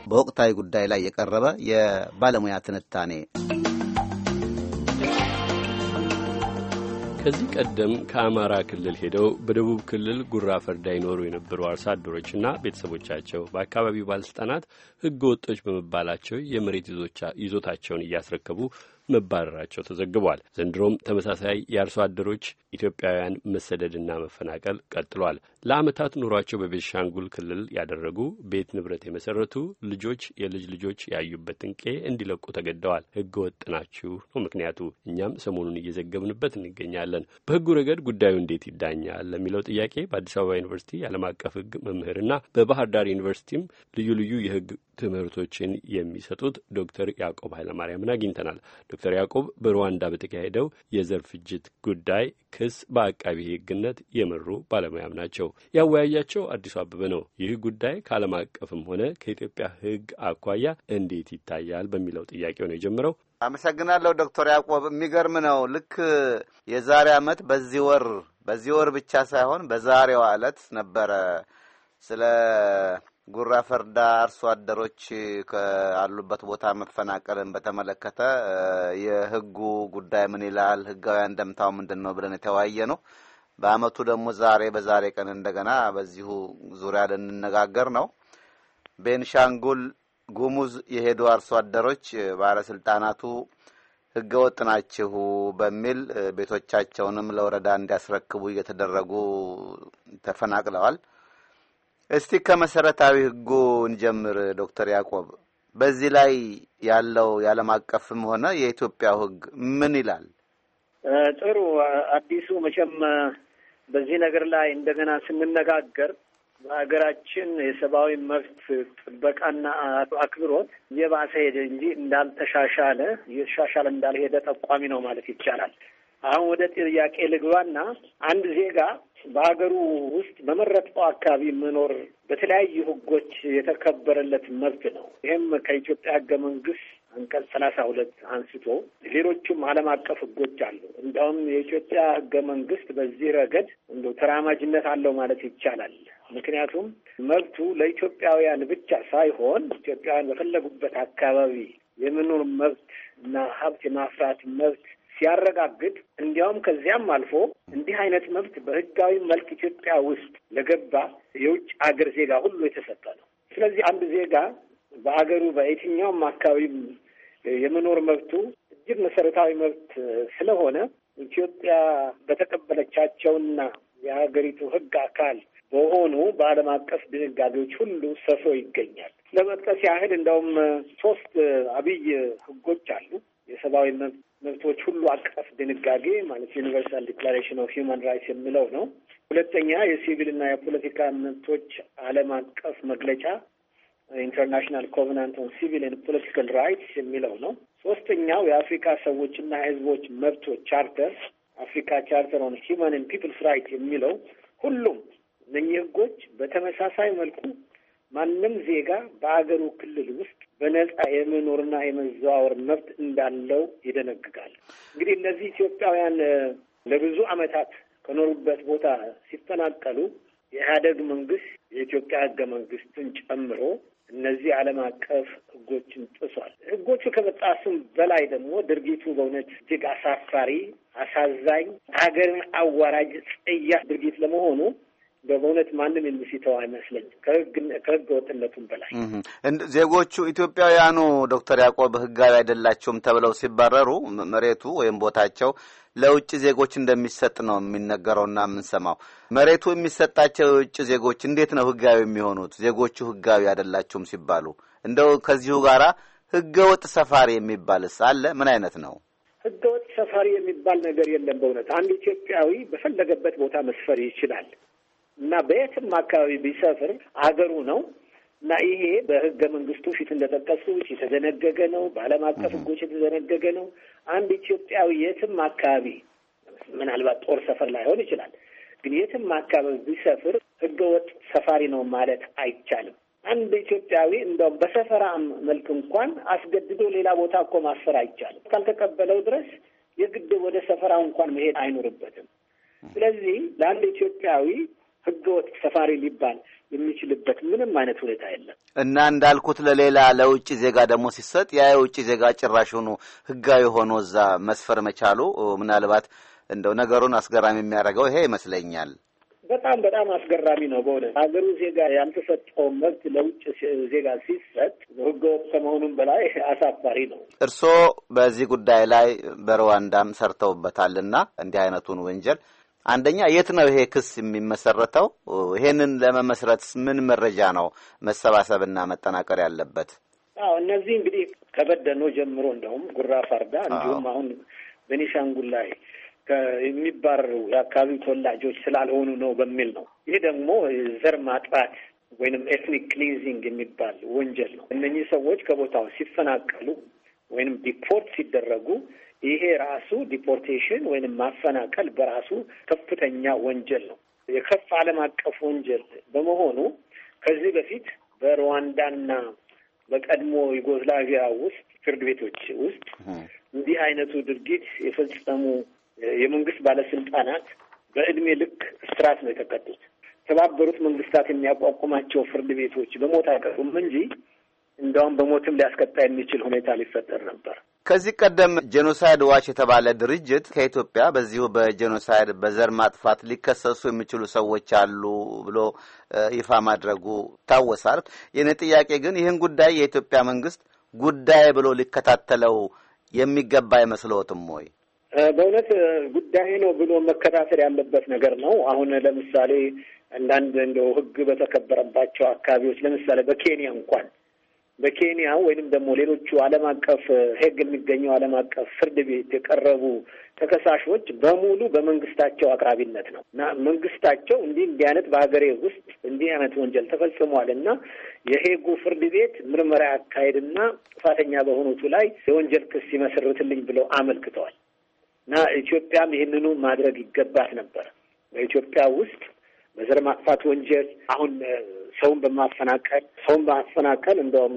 በወቅታዊ ጉዳይ ላይ የቀረበ የባለሙያ ትንታኔ ከዚህ ቀደም ከአማራ ክልል ሄደው በደቡብ ክልል ጉራ ፈርዳ ይኖሩ የነበሩ አርሶ አደሮችና ቤተሰቦቻቸው በአካባቢው ባለስልጣናት ሕገ ወጦች በመባላቸው የመሬት ይዞታቸውን እያስረከቡ መባረራቸው ተዘግቧል። ዘንድሮም ተመሳሳይ የአርሶ አደሮች ኢትዮጵያውያን መሰደድና መፈናቀል ቀጥሏል። ለዓመታት ኑሯቸው በቤንሻንጉል ክልል ያደረጉ ቤት ንብረት የመሰረቱ ልጆች የልጅ ልጆች ያዩበትን ቄ እንዲለቁ ተገደዋል። ሕገ ወጥ ናችሁ ነው ምክንያቱ። እኛም ሰሞኑን እየዘገብንበት እንገኛለን። በሕጉ ረገድ ጉዳዩ እንዴት ይዳኛል ለሚለው ጥያቄ በአዲስ አበባ ዩኒቨርሲቲ የዓለም አቀፍ ሕግ መምህርና በባህር ዳር ዩኒቨርሲቲም ልዩ ልዩ የሕግ ትምህርቶችን የሚሰጡት ዶክተር ያዕቆብ ኃይለማርያምን አግኝተናል። ዶክተር ያዕቆብ በሩዋንዳ በተካሄደው የዘር ፍጅት ጉዳይ ክስ በአቃቢ ሕግነት የመሩ ባለሙያም ናቸው። ያወያያቸው አዲሱ አበበ ነው። ይህ ጉዳይ ከዓለም አቀፍም ሆነ ከኢትዮጵያ ሕግ አኳያ እንዴት ይታያል በሚለው ጥያቄው ነው የጀመረው። አመሰግናለሁ ዶክተር ያዕቆብ። የሚገርም ነው። ልክ የዛሬ ዓመት በዚህ ወር በዚህ ወር ብቻ ሳይሆን በዛሬዋ ዕለት ነበረ ስለ ጉራ ፈርዳ አርሶ አደሮች ካሉበት ቦታ መፈናቀልን በተመለከተ የህጉ ጉዳይ ምን ይላል፣ ህጋዊ አንደምታው ምንድን ነው ብለን የተወያየ ነው። በአመቱ ደግሞ ዛሬ በዛሬ ቀን እንደገና በዚሁ ዙሪያ ልንነጋገር ነው። ቤንሻንጉል ጉሙዝ የሄዱ አርሶ አደሮች ባለስልጣናቱ ህገወጥ ናችሁ በሚል ቤቶቻቸውንም ለወረዳ እንዲያስረክቡ እየተደረጉ ተፈናቅለዋል። እስቲ ከመሰረታዊ ህጉ እንጀምር ዶክተር ያዕቆብ በዚህ ላይ ያለው የዓለም አቀፍም ሆነ የኢትዮጵያው ህግ ምን ይላል? ጥሩ አዲሱ መቼም በዚህ ነገር ላይ እንደገና ስንነጋገር በሀገራችን የሰብአዊ መብት ጥበቃና አክብሮት እየባሰ ሄደ እንጂ እንዳልተሻሻለ እየተሻሻለ እንዳልሄደ ጠቋሚ ነው ማለት ይቻላል። አሁን ወደ ጥያቄ ልግባና አንድ ዜጋ በሀገሩ ውስጥ በመረጠው አካባቢ መኖር በተለያዩ ህጎች የተከበረለት መብት ነው። ይህም ከኢትዮጵያ ህገ መንግስት አንቀጽ ሰላሳ ሁለት አንስቶ ሌሎቹም ዓለም አቀፍ ህጎች አሉ። እንዲያውም የኢትዮጵያ ህገ መንግስት በዚህ ረገድ እንደ ተራማጅነት አለው ማለት ይቻላል። ምክንያቱም መብቱ ለኢትዮጵያውያን ብቻ ሳይሆን ኢትዮጵያውያን በፈለጉበት አካባቢ የመኖር መብት እና ሀብት የማፍራት መብት ሲያረጋግጥ እንዲያውም ከዚያም አልፎ እንዲህ አይነት መብት በህጋዊ መልክ ኢትዮጵያ ውስጥ ለገባ የውጭ አገር ዜጋ ሁሉ የተሰጠ ነው። ስለዚህ አንድ ዜጋ በአገሩ በየትኛውም አካባቢ የመኖር መብቱ እጅግ መሰረታዊ መብት ስለሆነ ኢትዮጵያ በተቀበለቻቸውና የሀገሪቱ ህግ አካል በሆኑ በዓለም አቀፍ ድንጋጌዎች ሁሉ ሰፍሮ ይገኛል። ለመጥቀስ ያህል እንደውም ሶስት አብይ ህጎች አሉ። የሰብአዊ መብቶች ሁሉ አቀፍ ድንጋጌ ማለት ዩኒቨርሳል ዲክላሬሽን ኦፍ ሂውማን ራይትስ የሚለው ነው። ሁለተኛ የሲቪልና የፖለቲካ መብቶች ዓለም አቀፍ መግለጫ ኢንተርናሽናል ኮቨናንት ኦን ሲቪል ኤንድ ፖለቲካል ራይትስ የሚለው ነው። ሶስተኛው የአፍሪካ ሰዎችና ህዝቦች መብቶች ቻርተር አፍሪካ ቻርተር ኦን ሂውማን ኤንድ ፒፕልስ ራይት የሚለው ሁሉም እነኚህ ህጎች በተመሳሳይ መልኩ ማንም ዜጋ በአገሩ ክልል ውስጥ በነጻ የመኖርና የመዘዋወር መብት እንዳለው ይደነግጋል። እንግዲህ እነዚህ ኢትዮጵያውያን ለብዙ ዓመታት ከኖሩበት ቦታ ሲፈናቀሉ የኢህአደግ መንግስት የኢትዮጵያ ህገ መንግስትን ጨምሮ እነዚህ ዓለም አቀፍ ህጎችን ጥሷል። ህጎቹ ከመጣሱም በላይ ደግሞ ድርጊቱ በእውነት እጅግ አሳፋሪ፣ አሳዛኝ፣ ሀገርን አዋራጅ፣ ጸያፍ ድርጊት ለመሆኑ በእውነት ማንም የሚስተው አይመስለኝም። ከህገ ወጥነቱም በላይ ዜጎቹ ኢትዮጵያውያኑ ዶክተር ያዕቆብ ህጋዊ አይደላቸውም ተብለው ሲባረሩ መሬቱ ወይም ቦታቸው ለውጭ ዜጎች እንደሚሰጥ ነው የሚነገረውና የምንሰማው። መሬቱ የሚሰጣቸው የውጭ ዜጎች እንዴት ነው ህጋዊ የሚሆኑት? ዜጎቹ ህጋዊ አይደላቸውም ሲባሉ እንደው ከዚሁ ጋራ ህገ ወጥ ሰፋሪ የሚባልስ አለ? ምን አይነት ነው? ህገ ወጥ ሰፋሪ የሚባል ነገር የለም። በእውነት አንድ ኢትዮጵያዊ በፈለገበት ቦታ መስፈር ይችላል እና በየትም አካባቢ ቢሰፍር አገሩ ነው እና ይሄ በህገ መንግስቱ ፊት እንደጠቀሱት የተደነገገ ነው። በዓለም አቀፍ ህጎች የተደነገገ ነው። አንድ ኢትዮጵያዊ የትም አካባቢ ምናልባት ጦር ሰፈር ላይሆን ይችላል፣ ግን የትም አካባቢ ቢሰፍር ህገወጥ ሰፋሪ ነው ማለት አይቻልም። አንድ ኢትዮጵያዊ እንደውም በሰፈራ መልክ እንኳን አስገድዶ ሌላ ቦታ እኮ ማስፈር አይቻልም። ካልተቀበለው ድረስ የግድ ወደ ሰፈራው እንኳን መሄድ አይኖርበትም። ስለዚህ ለአንድ ኢትዮጵያዊ ህገወጥ ሰፋሪ ሊባል የሚችልበት ምንም አይነት ሁኔታ የለም እና እንዳልኩት ለሌላ ለውጭ ዜጋ ደግሞ ሲሰጥ ያ የውጭ ዜጋ ጭራሹኑ ህጋዊ ሆኖ እዛ መስፈር መቻሉ ምናልባት እንደው ነገሩን አስገራሚ የሚያደርገው ይሄ ይመስለኛል። በጣም በጣም አስገራሚ ነው በእውነት ሀገሩ ዜጋ ያልተሰጠው መብት ለውጭ ዜጋ ሲሰጥ ህገወጥ ከመሆኑም በላይ አሳፋሪ ነው። እርስዎ በዚህ ጉዳይ ላይ በሩዋንዳም ሰርተውበታልና እንዲህ አይነቱን ወንጀል አንደኛ የት ነው ይሄ ክስ የሚመሰረተው? ይሄንን ለመመስረት ምን መረጃ ነው መሰባሰብና መጠናቀር ያለበት? አዎ እነዚህ እንግዲህ ከበደኖ ጀምሮ እንደውም ጉራ ፋርዳ እንዲሁም አሁን ቤኒሻንጉል ላይ የሚባረሩ የአካባቢው ተወላጆች ስላልሆኑ ነው በሚል ነው። ይህ ደግሞ ዘር ማጥራት ወይንም ኤትኒክ ክሊንዚንግ የሚባል ወንጀል ነው። እነኚህ ሰዎች ከቦታው ሲፈናቀሉ ወይንም ዲፖርት ሲደረጉ ይሄ ራሱ ዲፖርቴሽን ወይንም ማፈናቀል በራሱ ከፍተኛ ወንጀል ነው። የከፍ ዓለም አቀፍ ወንጀል በመሆኑ ከዚህ በፊት በሩዋንዳና በቀድሞ ዩጎዝላቪያ ውስጥ ፍርድ ቤቶች ውስጥ እንዲህ አይነቱ ድርጊት የፈጸሙ የመንግስት ባለስልጣናት በእድሜ ልክ እስራት ነው የተቀጡት። የተባበሩት መንግስታት የሚያቋቁማቸው ፍርድ ቤቶች በሞት አይቀጡም እንጂ እንደውም በሞትም ሊያስቀጣ የሚችል ሁኔታ ሊፈጠር ነበር። ከዚህ ቀደም ጄኖሳይድ ዋች የተባለ ድርጅት ከኢትዮጵያ በዚሁ በጄኖሳይድ በዘር ማጥፋት ሊከሰሱ የሚችሉ ሰዎች አሉ ብሎ ይፋ ማድረጉ ይታወሳል። የኔ ጥያቄ ግን ይህን ጉዳይ የኢትዮጵያ መንግስት ጉዳይ ብሎ ሊከታተለው የሚገባ አይመስልዎትም ወይ? በእውነት ጉዳይ ነው ብሎ መከታተል ያለበት ነገር ነው። አሁን ለምሳሌ አንዳንድ እንደው ሕግ በተከበረባቸው አካባቢዎች ለምሳሌ በኬንያ እንኳን በኬንያ ወይንም ደግሞ ሌሎቹ ዓለም አቀፍ ሄግ የሚገኘው ዓለም አቀፍ ፍርድ ቤት የቀረቡ ተከሳሾች በሙሉ በመንግስታቸው አቅራቢነት ነው እና መንግስታቸው እንዲህ እንዲህ አይነት በሀገሬ ውስጥ እንዲህ አይነት ወንጀል ተፈጽሟል እና የሄጉ ፍርድ ቤት ምርመራ ያካሄድና ጥፋተኛ በሆኑቱ ላይ የወንጀል ክስ ይመሰርትልኝ ብለው አመልክተዋል እና ኢትዮጵያም ይህንኑ ማድረግ ይገባት ነበር። በኢትዮጵያ ውስጥ በዘር ማጥፋት ወንጀል አሁን ሰውን በማፈናቀል ሰውን በማፈናቀል እንደውም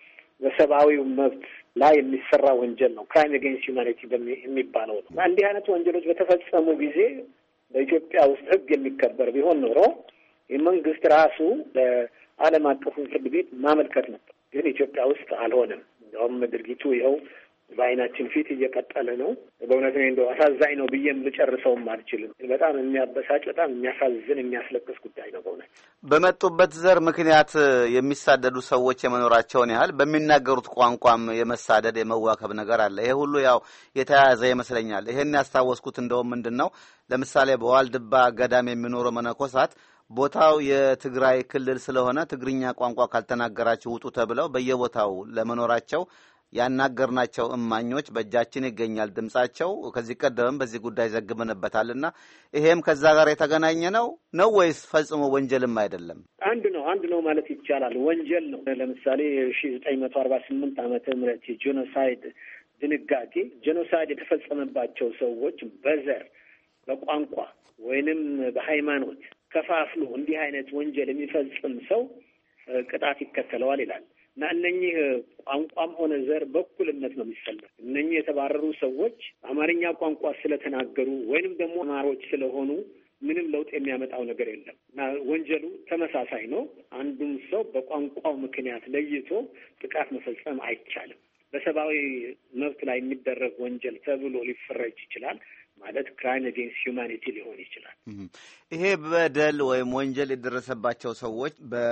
በሰብአዊው መብት ላይ የሚሰራ ወንጀል ነው። ክራይም አጌንስት ሁማኒቲ የሚባለው ነው እና እንዲህ አይነት ወንጀሎች በተፈጸሙ ጊዜ በኢትዮጵያ ውስጥ ሕግ የሚከበር ቢሆን ኖሮ የመንግስት ራሱ ለዓለም አቀፉን ፍርድ ቤት ማመልከት ነበር። ግን ኢትዮጵያ ውስጥ አልሆነም። እንደውም ድርጊቱ ይኸው በዓይናችን ፊት እየቀጠለ ነው። በእውነት እኔ እንደው አሳዛኝ ነው ብዬም ልጨርሰውም አልችልም። በጣም የሚያበሳጭ በጣም የሚያሳዝን የሚያስለቅስ ጉዳይ ነው በእውነት በመጡበት ዘር ምክንያት የሚሳደዱ ሰዎች የመኖራቸውን ያህል በሚናገሩት ቋንቋም የመሳደድ የመዋከብ ነገር አለ። ይሄ ሁሉ ያው የተያያዘ ይመስለኛል። ይሄን ያስታወስኩት እንደውም ምንድን ነው ለምሳሌ በዋልድባ ገዳም የሚኖሩ መነኮሳት ቦታው የትግራይ ክልል ስለሆነ ትግርኛ ቋንቋ ካልተናገራችሁ ውጡ ተብለው በየቦታው ለመኖራቸው ያናገርናቸው እማኞች በእጃችን ይገኛል ድምጻቸው። ከዚህ ቀደምም በዚህ ጉዳይ ዘግበንበታልና ይሄም ከዛ ጋር የተገናኘ ነው ነው ወይስ ፈጽሞ ወንጀልም አይደለም? አንድ ነው አንድ ነው ማለት ይቻላል። ወንጀል ነው። ለምሳሌ ሺ ዘጠኝ መቶ አርባ ስምንት ዓመተ ምህረት የጄኖሳይድ ድንጋጌ ጄኖሳይድ የተፈጸመባቸው ሰዎች በዘር በቋንቋ ወይንም በሃይማኖት ከፋፍሎ እንዲህ አይነት ወንጀል የሚፈጽም ሰው ቅጣት ይከተለዋል ይላል እና እነኚህ ቋንቋም ሆነ ዘር በኩልነት ነው የሚፈለግ። እነኚህ የተባረሩ ሰዎች አማርኛ ቋንቋ ስለተናገሩ ወይንም ደግሞ አማሮች ስለሆኑ ምንም ለውጥ የሚያመጣው ነገር የለም እና ወንጀሉ ተመሳሳይ ነው። አንዱም ሰው በቋንቋው ምክንያት ለይቶ ጥቃት መፈጸም አይቻልም። በሰብአዊ መብት ላይ የሚደረግ ወንጀል ተብሎ ሊፈረጅ ይችላል። ማለት ክራይም አጌንስት ሁማኒቲ ሊሆን ይችላል። ይሄ በደል ወይም ወንጀል የደረሰባቸው ሰዎች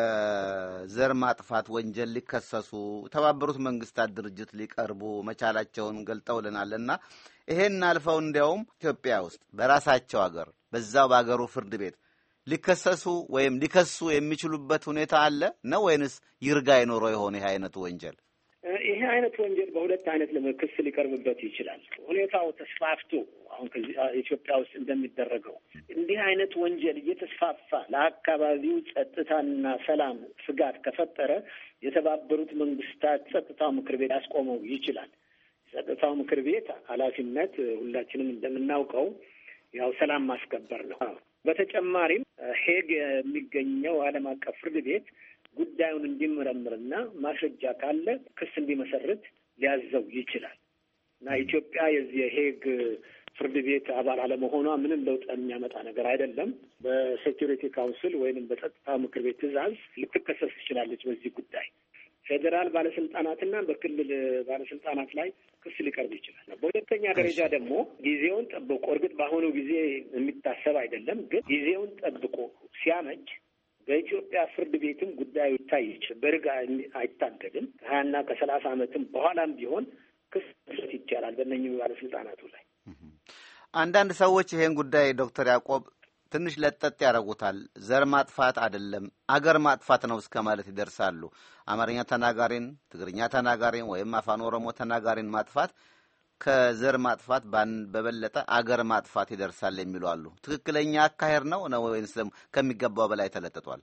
በዘር ማጥፋት ወንጀል ሊከሰሱ የተባበሩት መንግስታት ድርጅት ሊቀርቡ መቻላቸውን ገልጠውልናል እና ይሄን አልፈው እንዲያውም ኢትዮጵያ ውስጥ በራሳቸው ሀገር በዛው በሀገሩ ፍርድ ቤት ሊከሰሱ ወይም ሊከሱ የሚችሉበት ሁኔታ አለ ነው ወይንስ ይርጋ ይኖረው የሆነ ይህ አይነቱ ወንጀል? ይሄ አይነት ወንጀል በሁለት አይነት ክስ ሊቀርብበት ይችላል። ሁኔታው ተስፋፍቶ አሁን ከዚህ ኢትዮጵያ ውስጥ እንደሚደረገው እንዲህ አይነት ወንጀል እየተስፋፋ ለአካባቢው ጸጥታና ሰላም ስጋት ከፈጠረ የተባበሩት መንግስታት ጸጥታው ምክር ቤት ያስቆመው ይችላል። የጸጥታው ምክር ቤት ኃላፊነት ሁላችንም እንደምናውቀው ያው ሰላም ማስከበር ነው። በተጨማሪም ሄግ የሚገኘው ዓለም አቀፍ ፍርድ ቤት ጉዳዩን እንዲመረምርና ማስረጃ ካለ ክስ እንዲመሰርት ሊያዘው ይችላል እና ኢትዮጵያ የዚህ የሄግ ፍርድ ቤት አባል አለመሆኗ ምንም ለውጥ የሚያመጣ ነገር አይደለም። በሴኪሪቲ ካውንስል ወይንም በጸጥታ ምክር ቤት ትዕዛዝ ልትከሰስ ትችላለች በዚህ ጉዳይ። ፌዴራል ባለስልጣናትና በክልል ባለስልጣናት ላይ ክስ ሊቀርብ ይችላል። በሁለተኛ ደረጃ ደግሞ ጊዜውን ጠብቆ እርግጥ በአሁኑ ጊዜ የሚታሰብ አይደለም፣ ግን ጊዜውን ጠብቆ ሲያመች በኢትዮጵያ ፍርድ ቤትም ጉዳዩ ይታይ ይችላል። በርግ አይታገድም። ከሀያና ከሰላሳ ዓመትም በኋላም ቢሆን ክስ መስረት ይቻላል በእነኝህ ባለስልጣናቱ ላይ። አንዳንድ ሰዎች ይሄን ጉዳይ ዶክተር ያዕቆብ ትንሽ ለጠጥ ያደርጉታል። ዘር ማጥፋት አይደለም አገር ማጥፋት ነው እስከ ማለት ይደርሳሉ። አማርኛ ተናጋሪን፣ ትግርኛ ተናጋሪን ወይም አፋን ኦሮሞ ተናጋሪን ማጥፋት ከዘር ማጥፋት በበለጠ አገር ማጥፋት ይደርሳል የሚሉ አሉ። ትክክለኛ አካሄድ ነው ነው ወይንስ ደግሞ ከሚገባው በላይ ተለጥጧል?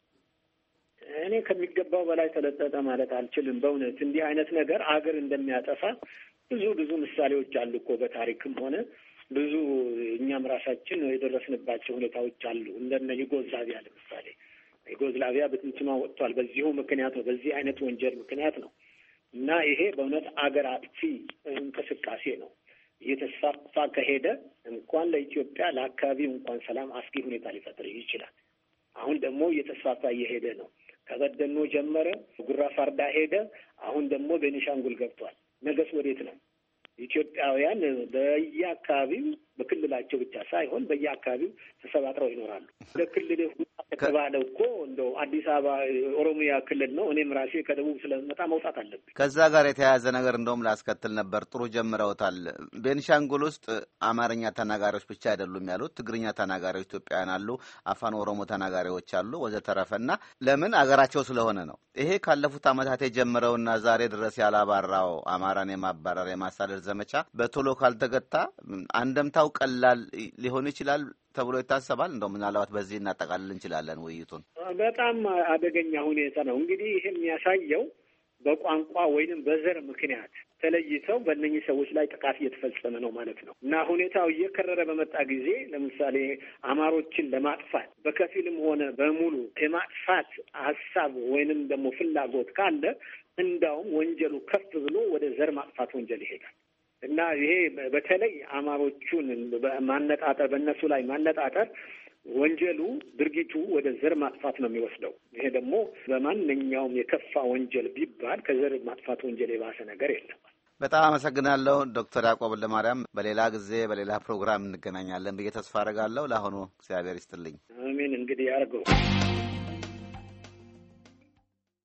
እኔ ከሚገባው በላይ ተለጠጠ ማለት አልችልም። በእውነት እንዲህ አይነት ነገር አገር እንደሚያጠፋ ብዙ ብዙ ምሳሌዎች አሉ እኮ በታሪክም ሆነ ብዙ እኛም ራሳችን የደረስንባቸው ሁኔታዎች አሉ። እንደነ ዩጎዝላቪያ ለምሳሌ ዩጎዝላቪያ በትንትኗ ወጥቷል። በዚሁ ምክንያት ነው፣ በዚህ አይነት ወንጀል ምክንያት ነው። እና ይሄ በእውነት አገር አጥፊ እንቅስቃሴ ነው። እየተስፋፋ ከሄደ እንኳን ለኢትዮጵያ ለአካባቢው እንኳን ሰላም አስጊ ሁኔታ ሊፈጥር ይችላል። አሁን ደግሞ እየተስፋፋ እየሄደ ነው። ከበደኖ ጀመረ፣ ጉራ ፋርዳ ሄደ፣ አሁን ደግሞ ቤኒሻንጉል ገብቷል። ነገስ ወዴት ነው? ኢትዮጵያውያን በየአካባቢው በክልላቸው ብቻ ሳይሆን በየአካባቢው ተሰባጥረው ይኖራሉ። ወደ ክልል ከተባለ እኮ እንደው አዲስ አበባ ኦሮሚያ ክልል ነው። እኔም ራሴ ከደቡብ ስለመጣ መውጣት አለብኝ። ከዛ ጋር የተያያዘ ነገር እንደውም ላስከትል ነበር። ጥሩ ጀምረውታል። ቤንሻንጉል ውስጥ አማርኛ ተናጋሪዎች ብቻ አይደሉም ያሉት፣ ትግርኛ ተናጋሪዎች ኢትዮጵያውያን አሉ፣ አፋን ኦሮሞ ተናጋሪዎች አሉ፣ ወዘተረፈ እና ለምን አገራቸው ስለሆነ ነው። ይሄ ካለፉት ዓመታት የጀመረውና ዛሬ ድረስ ያላባራው አማራን የማባረር የማሳደድ ዘመቻ በቶሎ ካልተገታ አንደምታው ቀላል ሊሆን ይችላል ተብሎ ይታሰባል። እንደው ምናልባት በዚህ እናጠቃልል እንችላለን ውይይቱን። በጣም አደገኛ ሁኔታ ነው። እንግዲህ ይህ የሚያሳየው በቋንቋ ወይንም በዘር ምክንያት ተለይተው በእነኚህ ሰዎች ላይ ጥቃት እየተፈጸመ ነው ማለት ነው እና ሁኔታው እየከረረ በመጣ ጊዜ ለምሳሌ አማሮችን ለማጥፋት በከፊልም ሆነ በሙሉ የማጥፋት ሀሳብ ወይንም ደግሞ ፍላጎት ካለ እንዳውም ወንጀሉ ከፍ ብሎ ወደ ዘር ማጥፋት ወንጀል ይሄዳል እና ይሄ በተለይ አማሮቹን ማነጣጠር በእነሱ ላይ ማነጣጠር ወንጀሉ ድርጊቱ ወደ ዘር ማጥፋት ነው የሚወስደው። ይሄ ደግሞ በማንኛውም የከፋ ወንጀል ቢባል ከዘር ማጥፋት ወንጀል የባሰ ነገር የለም። በጣም አመሰግናለሁ ዶክተር ያዕቆብ ለማርያም። በሌላ ጊዜ በሌላ ፕሮግራም እንገናኛለን ብዬ ተስፋ አደርጋለሁ። ለአሁኑ እግዚአብሔር ይስጥልኝ። አሜን። እንግዲህ ያርገው